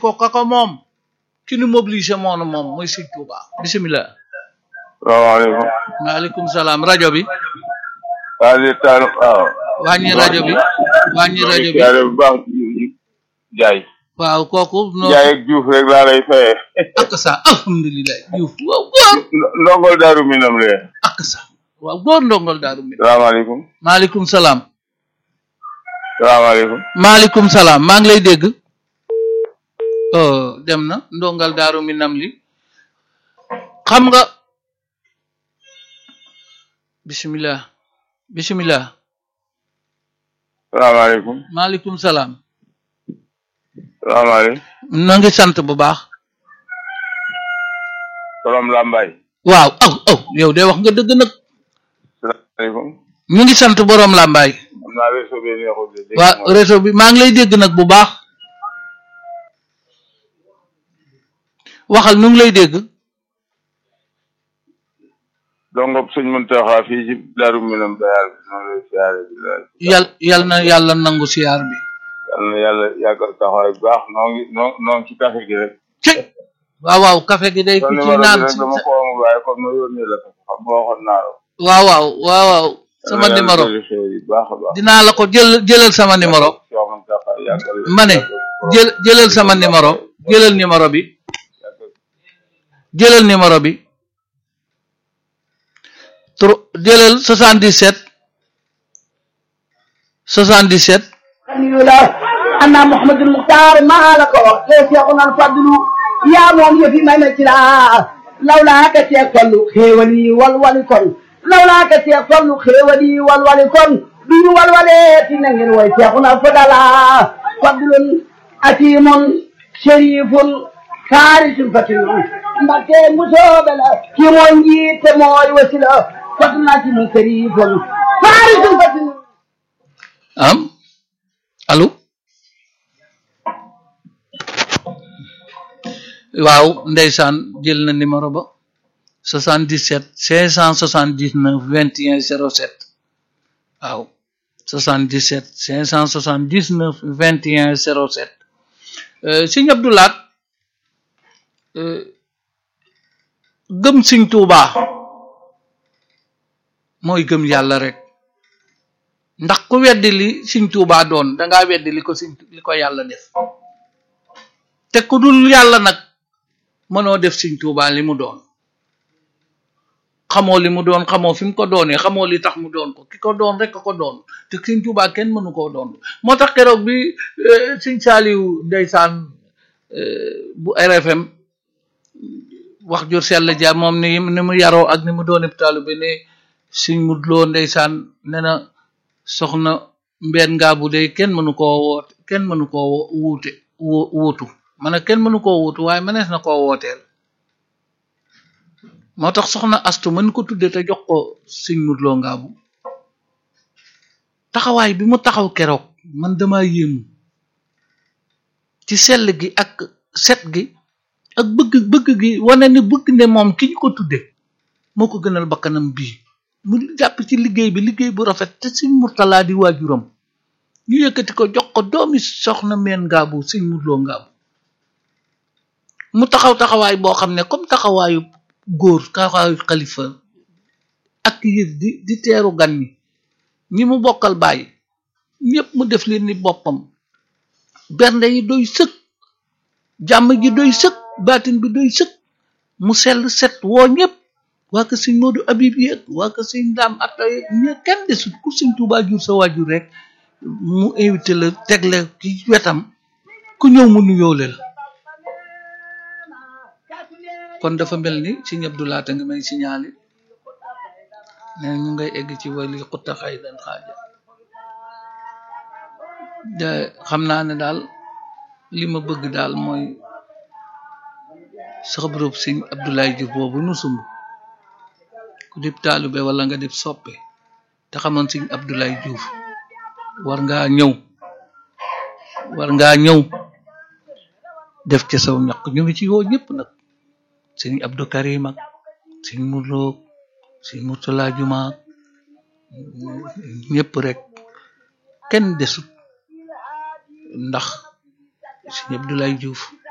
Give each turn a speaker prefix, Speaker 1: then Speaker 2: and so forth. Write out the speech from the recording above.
Speaker 1: ko kaka moom ki nu mobilisé moonu moom mooy sëñ Tuuba bisimilah
Speaker 2: salaamaaleykum.
Speaker 1: maaleykum salaam rajo bi
Speaker 2: waa di taal waaw.
Speaker 1: wàññi rajo bi wàññi rajo bi
Speaker 2: siyaare bu baax Jaay.
Speaker 1: waaw kooku no
Speaker 2: Jaay ak Diouf rek laa lay fayee.
Speaker 1: ak sa alhamdulilah Diouf waaw góor
Speaker 2: ndongol daaru minam lee.
Speaker 1: ak sa waaw góor ndongol daaru mi
Speaker 2: salaamaaleykum.
Speaker 1: maaleykum salaam
Speaker 2: salaamaaleykum.
Speaker 1: maaleykum salaam maa ngi lay dégg oh dem na ndongal daaru mi nam li xam nga bisimilah bisimilah
Speaker 2: salaamaaleykum.
Speaker 1: maaleykum salaam
Speaker 2: salaamaaleykum.
Speaker 1: no ngi sant bu baax
Speaker 2: borom Lambaay.
Speaker 1: waaw aw aw yow de wax nga dëgg nag
Speaker 2: salaamaaleykum.
Speaker 1: ñu ngi sant boroom làmbaay
Speaker 2: xam naa réseau bi neexul de. dégg
Speaker 1: waa
Speaker 2: nga
Speaker 1: réseau bi maa ngi lay dégg nag bu baax waxal nu ngi lay dégg
Speaker 2: dongob sëñ Muntaxa fii ci daaru minam bayal bi noonu lay siyaare bi la.
Speaker 1: yal yal na yàlla nangu siyaar bi
Speaker 2: yal na yàlla yàggal taxawaay bu baax noo ngi noo noo ngi ci café gi rek.
Speaker 1: ci waaw waaw café gi day ku
Speaker 2: kon
Speaker 1: ci
Speaker 2: numéro
Speaker 1: naan
Speaker 2: bi rek dama ko amul waaye kon ma yónnee la ko xam nga waxoon naa la.
Speaker 1: waaw waaw waaw waaw sama numéro
Speaker 2: baax a baax.
Speaker 1: dinaa la ko jël jëlal sama numéro
Speaker 2: Cheikh Mountakha yàggal
Speaker 1: ma ne jël jëlal sama numéro jëlal numéro bi jëlal numéro bi tro jëlal 77 77
Speaker 3: xalilullah anna muhammadul muxtaar maa la ko wax te seexuna fadlu yaa moom yëfi may na ci laa lawlaa ka seex fallu xéewal yi walwali kon lawlaa ka seex fallu xéewal yi walwali kon duñu walwalee ti na ngeen way seexuna fadala fadlun atimun sharifun kaarisun fatinun mbakke musoobe la ki mooy njiit te mooy wasila fadlun atimun sharifun kaarisun fatinun
Speaker 1: am allo waaw ndeysaan jël na numéro ba 77 579 21 07 waaw 77 579 21 07 euh, Sëñ Abdou Lahat euh, gëm Sëñ Tuubaa mooy gëm yàlla rek ndax ku weddi li Sëñ Tuubaa doon dangaa weddi li ko Sëñ li ko yàlla def te ku dul yàlla nag mënoo def Sëñ Tuubaa li mu doon xamoo li mu doon xamoo fi mu ko doonee xamoo li tax mu doon ko ki ko doon rek a ko doon te Sëñ Tuubaa kenn mënu koo doon moo tax keroog bi euh, Sëñ Saaliw ndeysaan euh, bu RFM wax jur sell ja moom ni ni mu yaroo ak ni mu doon taalibe ne Sëñ Mudloo ndeysaan ne na soxna mbeen ngaa bu dee kenn mënu koo woote kenn mënu koo wuute wu- wuutu ma ne kenn mënu koo wuutu waaye mënees na koo wooteel moo tax soxna astu mën ko tudde te jox ko Sëñ Mudloo Ngaabu taxawaay bi mu taxaw keroog man dama yéemu ci sell gi ak set gi ak bëgg bëgg gi wane ne bëgg ne moom ki ñu ko tudde moo ko gënal bakkanam bii mu jàpp ci liggéey bi liggéey bu rafet te Sëñ Murtalaa di waajuram ñu yëkkati ko jox ko doomi soxna meen ngaabu Sëñ Mudloo Ngaabu mu taxaw taxawaay boo xam ne comme taxawaayu góor taxawaayu xalifa ak yër di di teeru gan ñi ñi mu bokkal bàyyi ñëpp mu def leen ni boppam bernde yi doy sëkk jàmm ji doy sëkk baatin bi doy sëkk mu sell set woo ñëpp waa ko sëñ Moodu Abib yeeg waa ko sëñ Daam Atta yeeg ñe kenn desut ku sëñ Tuubaa jur sa waajur rek mu invité la tegle ci wetam ku ñëw mu nuyoole la kon dafa mel ni sëñ Abdou Lahat a ngi may signalé ne ñu ngay egg ci wali xutta xay dan xaaja de xam naa ne daal li ma bëgg daal mooy saxabrub sëñ Abdoulaye Diouf boobu nu sumb ku dib taalube wala nga dib soppe te xamoon sëñ Abdoulaye Diouf war ngaa ñëw war ngaa ñëw def ca saw ñaq ñu ngi ci woo ñëpp nag sëñ Abdou Karim ak sëñ Murloo sëñ Murtala Juma ñëpp rek kenn desut ndax sëñ Abdoulaye Diouf